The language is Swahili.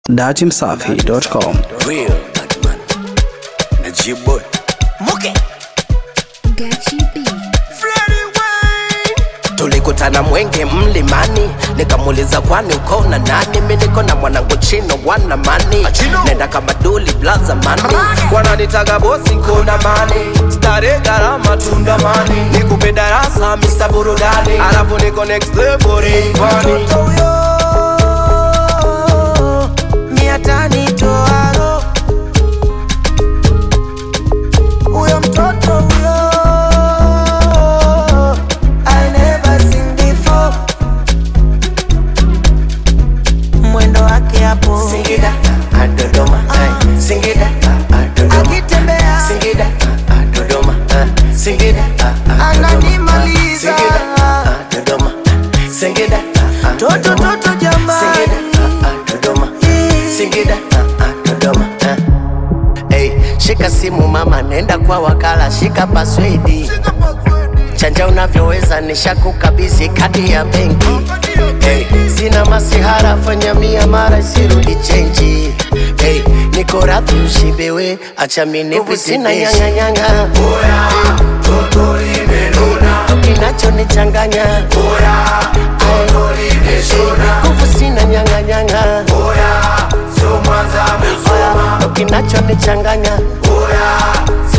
datimsafi.com. Real Batman. Najib boy. Muke Gachi B. tulikutana Mwenge mlimani, nikamuuliza kwani uko na nani? Mi niko na mwanangu Chino wana mani, nenda kama duli blaza mani, wananitaga bosi kuna mani, stare gharama tundamani, nikupe darasa Mr. Burudani, alafu niko next level Rayvanny. Mia tani toaro huyo mtoto huyo I never seen before mwendo wake hapo Singida ah, Dodoma ah, Singida ah, ah, Dodoma akitembea Singida ah, ah, Dodoma ah, Singida ah, ah, ananimaliza Singida ah, ah, Dodoma Singida ah, ah, toto toto jamani Singida ah, ah, Dodoma Singida ah, ah, Dodoma ah. Hey, shika simu mama, nenda kwa wakala, shika paswedi chanja unavyoweza, nishakukabidhi kadi ya benki. Hey, sina masihara, fanya mia mara isirudi chenji. Hey, niko radhi ushibewe, acha minivu sina nyang'anyang'a. Kinachonichanganya nguvu sina nyang'anyang'a. Kinachonichanganya